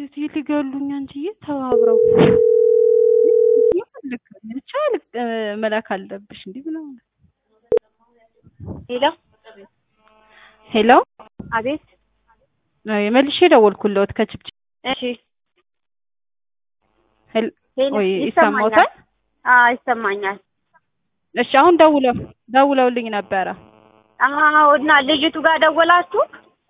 አቤት ሊገሉኝ አንቺዬ ተባብረው ልክ ብቻ ልክ መላክ አለብሽ እንዲህ ብለው ሄሎ ሄሎ አቤት መልሼ ደወልኩልዎት ከችብች እሺ ሄል ሄሎ ወይ ይሰማኛል ይሰማዎታል? አዎ ይሰማኛል እሺ አሁን ደውለው ደውለውልኝ ነበረ። አዎ እና ልጅቱ ጋር ደወላችሁ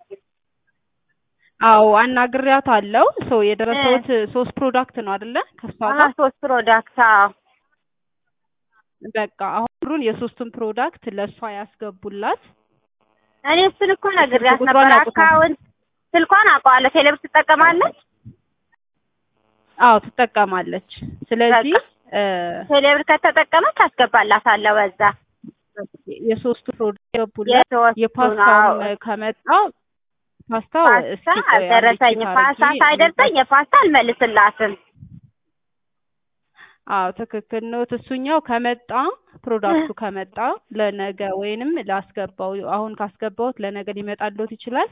አዎ አናግሪያት አለው ሰው የደረሰውት ሶስት ፕሮዳክት ነው አይደለ? ከሷ አዎ ጋር ሶስት ፕሮዳክት አዎ በቃ አሁን ብሩን የሶስቱን ፕሮዳክት ለእሷ ያስገቡላት። እኔ እሱን እኮ ነግሬያት ቁጥሯን ነበር ያውቁታል? አካውንት ስልኳን አውቀዋለሁ ቴሌብር ትጠቀማለች አዎ ትጠቀማለች። ስለዚህ እ ቴሌብር ከተጠቀመች አስገባላታለሁ በዛ የሶስቱ ፕሮዳክት ያስገቡላት። የሶስቱን የፓስታውም አዎ ከመጣ ፓስታው እስኪ ፓስታ ቆይ አንዴ አልደረሰኝም ቼክ ፓስታ አድርጌ ሳይደርሰኝ የፓስታ አልመልስላትም አዎ ትክክል ነው። እሱኛው ከመጣ ፕሮዳክቱ ከመጣ ለነገ ወይንም ላስገባው አሁን ካስገባሁት ለነገ ሊመጣልዎት ይችላል።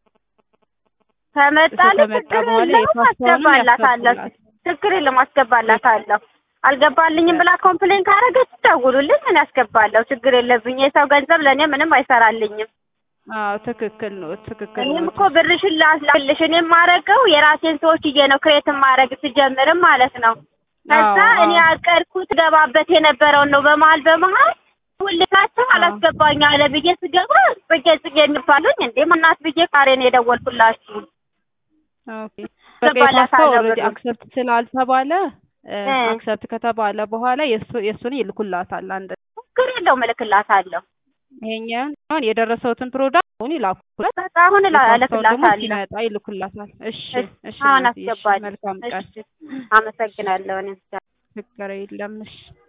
ከመጣልኝ ከመጣ ችግር በኋላ የለውም የፓስታውንም አስገባላታለሁ ያስገቡላት። ችግር የለም አስገባላታለሁ አልገባልኝም ብላ ኮምፕሌን ካደረገች ደውሉልኝ እኔ አስገባለሁ ችግር የለብኝ የሰው ገንዘብ ለእኔ ምንም አይሰራልኝም አዎ ትክክል ነው። ትክክል እኔም ነው። እኮ ብርሽን ላስላክልሽ እኔ የማደርገው የራሴን ሰዎች እዬ ነው ክሬት ማድረግ ስጀምርም ማለት ነው ከዛ አዎ፣ እኔ አዎ። ያቀድኩት ገባበት የነበረውን ነው በመሀል በመሀል ሁልካቸው አላስገባኝ አለ ብዬ ስገባ ጽጌ ጽጌ የሚባሉኝ እንዴ ማናት ብዬ ካሬን የደወልኩላችሁ ኦኬ በቃ የፓስታው ገባላታለሁ ኦልሬዲ ብሩን። አክሰፕት ስላልተባለ እ አክሰፕት ከተባለ በኋላ የሱ የሱን ይልኩላታል። አንድ ችግር የለውም እልክላታለሁ ይሄኛውን አሁን የደረሰውትን ፕሮዳክት አሁን ይላኩላት። በቃ አሁን እላ- የፓስታውን ደግሞ እልክላታለሁ ሲመጣ ይልኩላታል። እሺ እሺ አሁን እናትዬ፣ እሺ አስገባለሁ መልካም ቀን። እሺ አመሰግናለሁ እኔም ችግር የለም እሺ